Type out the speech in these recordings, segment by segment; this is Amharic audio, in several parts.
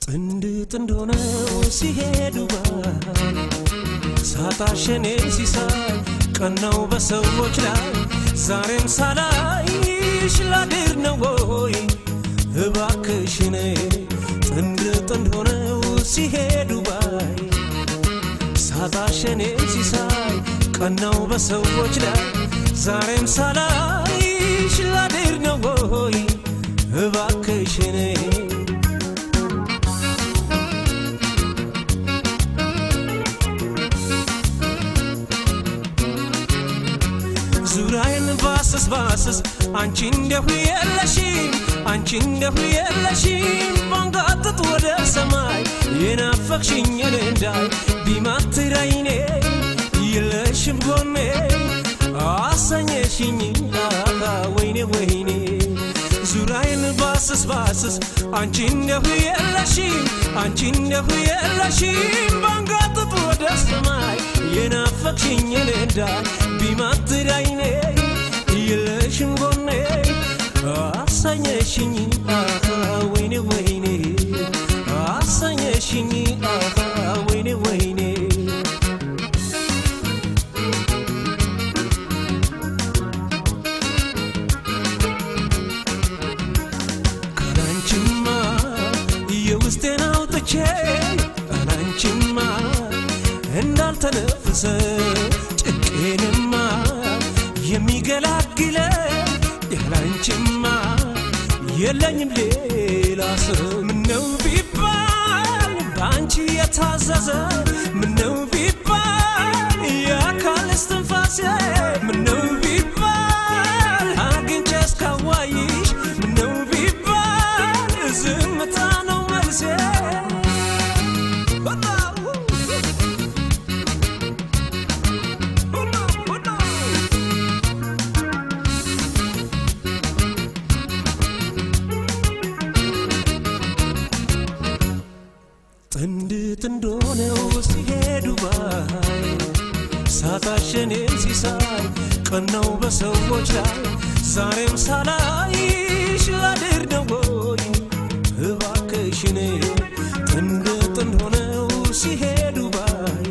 ጥንድ ጥንድ ሆነው ሲሄዱ ባይ ሳታሸኔ ሲሳይ ቀናው በሰዎች ላይ ዛሬም ሳላይሽ ላድር ነው ወይ እባክሽኔ ጥንድ ጥንድ ሆነው ሲሄዱ ባይ ሳታሸኔ ሲሳይ ቀናው በሰዎች ላይ ዛሬም ሳላይሽ ላድር ነው ወይ እባክሽኔ ዙሪያዬን ባስስ ባስስ አንቺ እንደሁ የለሽም አንቺ እንደሁ የለሽም ባንጋጥጥ ወደ ሰማይ የናፈቅሽኝ እንዳይ ቢማትር አይኔ የለሽም ጎኔ አሰኘሽኝ አሃ ወይኔ ወይኔ ዙሪያዬን ባስስ ባስስ አንቺ እንደሁ የለሽም አንቺ እንደሁ የለሽም ባንጋጥጥ ወደ ሰማይ የናፈቅሽኝ እንዳይ ቢማትር አይኔ የለሽም ጎኔ አሰኘሽኝ አሃ ወይኔ ወይኔ አሰኘሽኝ አሃ ወይኔ ወይኔ ካላንቺማ የውስጤን አውጥቼ ካላንቺማ እንዳልተነፍሰ ጭቄንማ የሚገላግለ ያላንቺማ የለኝም ሌላ ሰው ምነው ቢባል በአንቺ የታዘዘ ምነው ቢባል የአካል እስትንፋሴ ምነው ቢባል አግኝቼ እስካዋይሽ ምነው ቢባል ዝምታ ነው መልሴ ጥንድ ጥንድ ሆነው ሲሄዱ ባይ ሳታሸኔ ሲሳይ ቀናው በሰዎች ላይ ዛሬም ሳላይሽ ላድር ነው ወይ እባክሽኔ ጥንድ ጥንድ ሆነው ሲሄዱ ባይ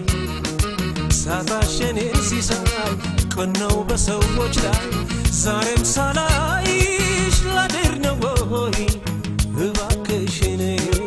ሳታሸኔ ሲሳይ ቀናው በሰዎች ላይ ዛሬም ሳላይሽ ላድር ነው ወይ እባክሽኔ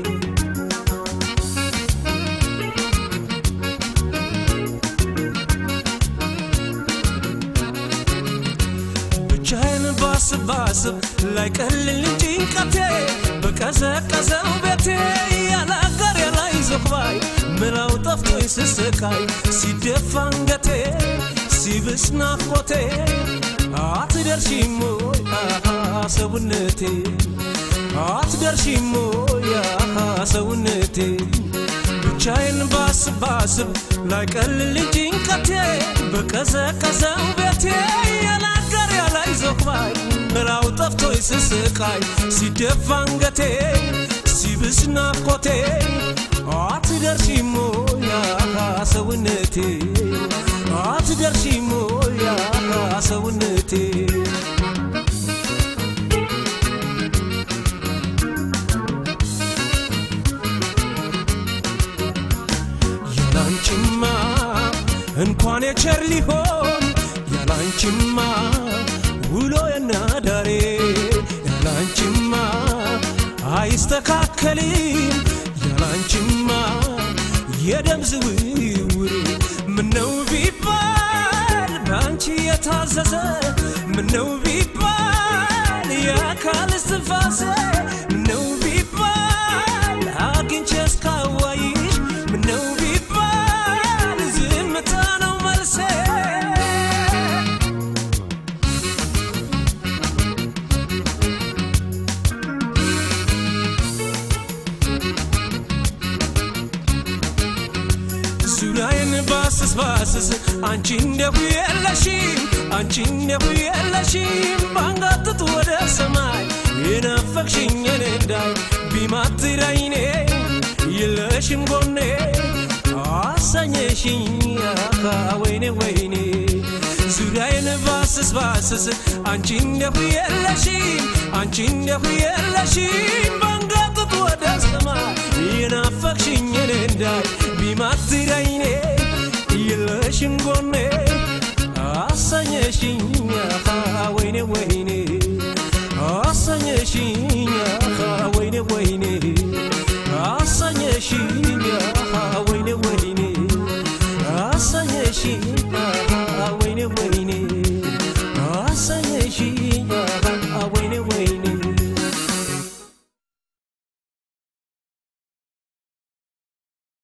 ብቻዬን ባስብ ባስብ ላይ ቀልል ጭንቀቴ በቀዘቀዘው ቤቴ ያለ አጋር ያላይ ዘባይ ምራው ጠፍቶኝ ስስቃይ ሲደፋ አንገቴ ሲብስ ናፍቆቴ አትደርሺም ወይ አሃ ሰውነቴ አትደርሺም ወይ አሃ ሰውነቴ ብቻዬን ባስብ ባስብ ላይ ቀልል ጭንቀቴ በቀዘቀዘው ቤቴ ያለ አጋር ያላይ ዘባይ ምራው ጠፍቶኝ ስስቃይ ሲደፋ አንገቴ ሲብስ ናፍቆቴ አትደርሺም ወይ አሃ ሰውነቴ አትደርሺም ወይ አሃ ሰውነቴ ያላንቺማ እንኳን የቸር ሊሆን ያላንቺማ ውሎ የናዳሬ ያላንቺማ አይስተካከልም ያላንቺማ የደም ዝውውር ምነው ቢባል በአንቺ የታዘዘ ምነው ቢባል የአካል እስትንፋሴ ምነው ቢባል አግኝቼ እስካዋይሽ ምነው ቢባል ዝምታ ነው መልሴ ዙሪያዬን ባስስ ባስስ አንቺ እንደሁ የለሽም አንቺ እንደሁ የለሽም ባንጋጥጥ ወደ ሰማይ የናፈቅሽኝ እንዳይ ቢማትር አይኔ የለሽም ጎኔ አሰኘሽኝ አካ ወይኔ ወይኔ ዙሪያዬን ባስስ ባስስ አንቺ እንደሁ የለሽም አንቺ እንደሁ የለሽም ባንጋጥጥ ወደ ሰማይ ገዳይ ቢማትረይኔ የለሽም ጎኔ አሰኘሽኝ ወይኔ ወይኔ አሰኘሽኝ